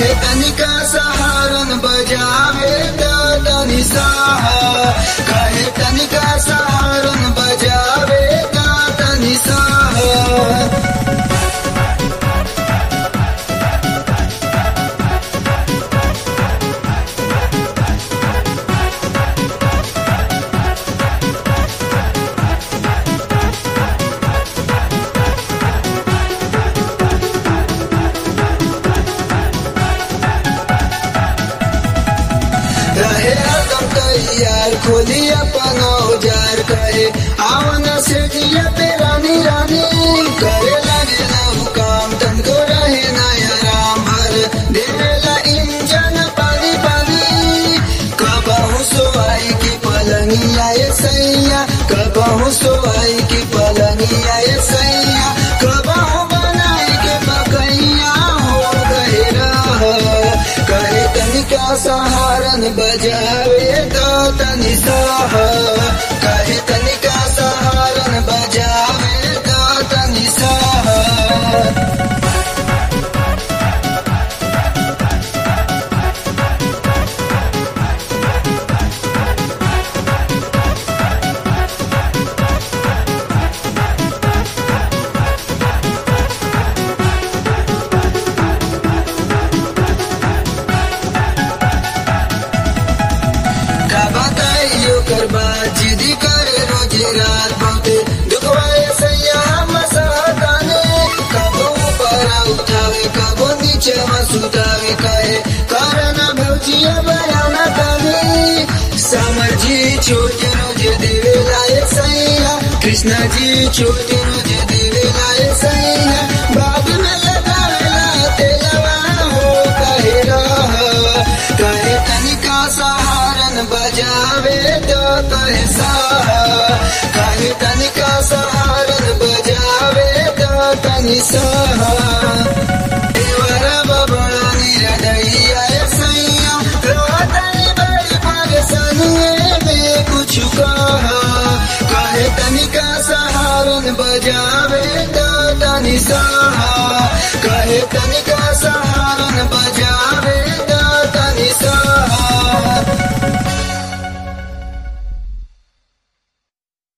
कहे तनिका सहारन बजावे त तनि साह कहे तनिका सहारन बजावे त तनि साह रहे हरदम तैयार खोली अपन औजार कहे आवन से जिया पे रानी रानी करे लगे लहू काम तनको रहे नया राम हर देवेला इंजन पानी पानी कबहू सोवाई की पलंगिया ये सैया कबहू सोवाई की पलंगिया ये सैया कबहू बनाई के बकैया हो गए रह कहे तनिका सहारन बजावे तो तनि साह कहे तनिका सहारन बजावे तो तनि साह का बताइयो कर बात जिदी करे रोज रात बहुते दुखवाए सैया हम सहताने कबो ऊपर उठावे कबो नीचे सुतावे कहे कारण भौजिया बयाना तावे समझी छोटे रोज देवे लाए सैया कृष्णा जी छोटे रोज देवे लाए सैया बाद में लगावेला तेलवा हो कहे रह कहे तनिका सहारन बजावे तो कहे साह कहे तनिका सहारन बजावे तो तनि साह